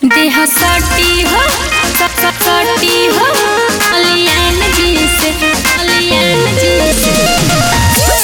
देह सटी हो स- स- सटी हो अलियन जी से अलियन जी से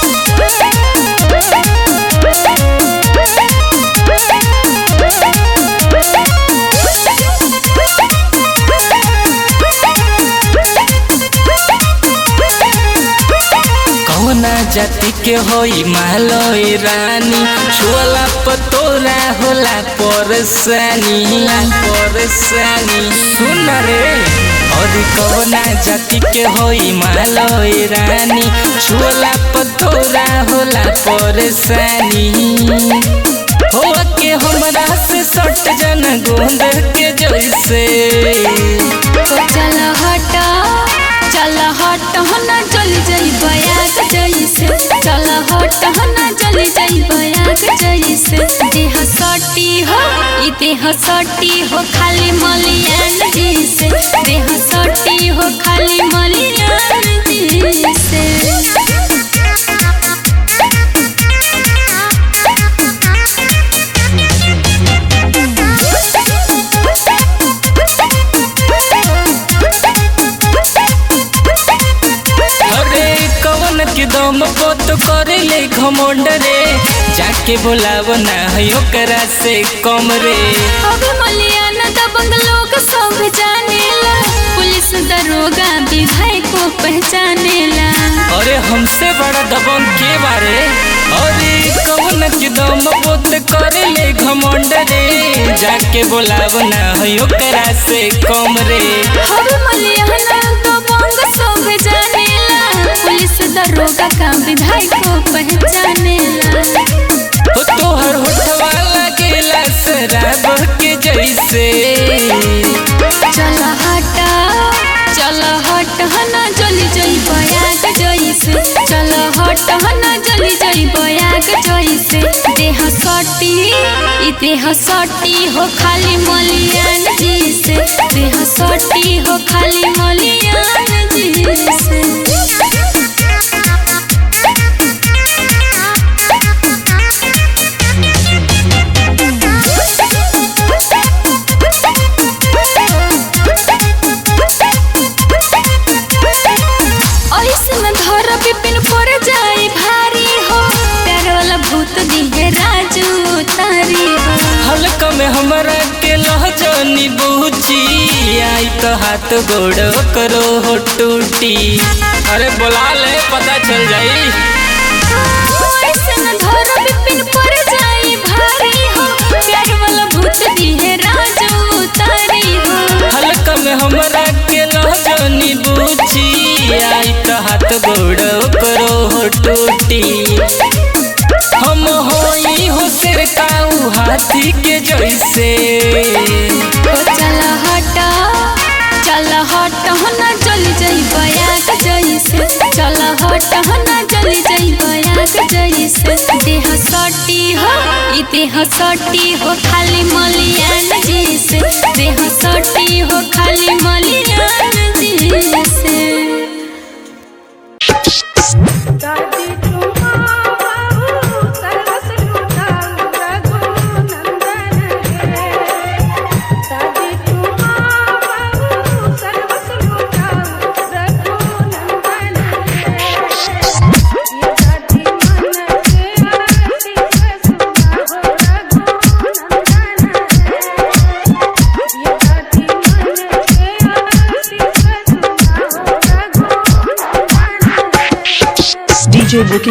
कौना जाति के होई मालोई रानी छुअला पतोरा होला परसानी परसानी सुन रे और कौना जाति के होई मालोई रानी छुअला पतोरा होला परसानी हो के हमरा से सट जन गोंद के जैसे तो चल हट चल हट ना चल जाई बयाग जैसे चल हट ना चल जाई बयाग जैसे देह सटी हो ई देह सटी हो खाली मलियान जी से देह सटी हो खाली मलियान जी से अरे कवन के दम पोत करे ले घमंड रे जाके बोलाव ना है ओकरा से कम रे अबे मलियाना दबंग लोग सब जानेला पुलिस दरोगा विधायक को पहचानेला अरे हमसे बड़ा दबंग के बारे अरे कवन के दम पोत करे ले घमंड रे जाके बोलाव ना है ओकरा से कम रे अबे मलियाना दबंग सब जानेला पुलिस दरोगा का विधायक को पहचानेला हो तोहर होठवा लगेला शराब के जैसे चल हट चल हट हना जली जई बयाग जइसे चल हट हना जली जई बयाग जइसे देह सटी ई देह सटी हो खाली मलियान जी से देह सटी हो खाली मलियान जी से ऐसन धर विपिन पर जाई भारी हो प्यार वाला भूत दिहे राजू तारी हो हल्का में हमरा के लहजनी बूची आई तो हाथ गोड़ करो हो टूटी अरे बुला ले पता चल जाई ऐसन धर विपिन पर जाई भारी हो प्यार वाला भूत दिहे राजू तारी हो हल्का में हमरा के लहजनी बूची आई तो हाथ गोड़ करो हो टूटी हम होई हो सिर काऊ हाथी के जैसे ओ चल हट चल हट ना चली जाई बयाग जइसे चल हट ना चली जाई बयाग जइसे देह सटी हो ई देह सटी हो खाली मलियान जी से देह सटी हो खाली मलियान जी से दादी तुम्हारू सर्वस लुटाऊ रघुनंदन है दादी तुम्हारू सर्वस लुटाऊ रघुनंदन है ये दादी मन के आरती से सुना हो रघुनंदन है ये दादी मन के आरती से सुना हो रघुनंदन है DJ Booking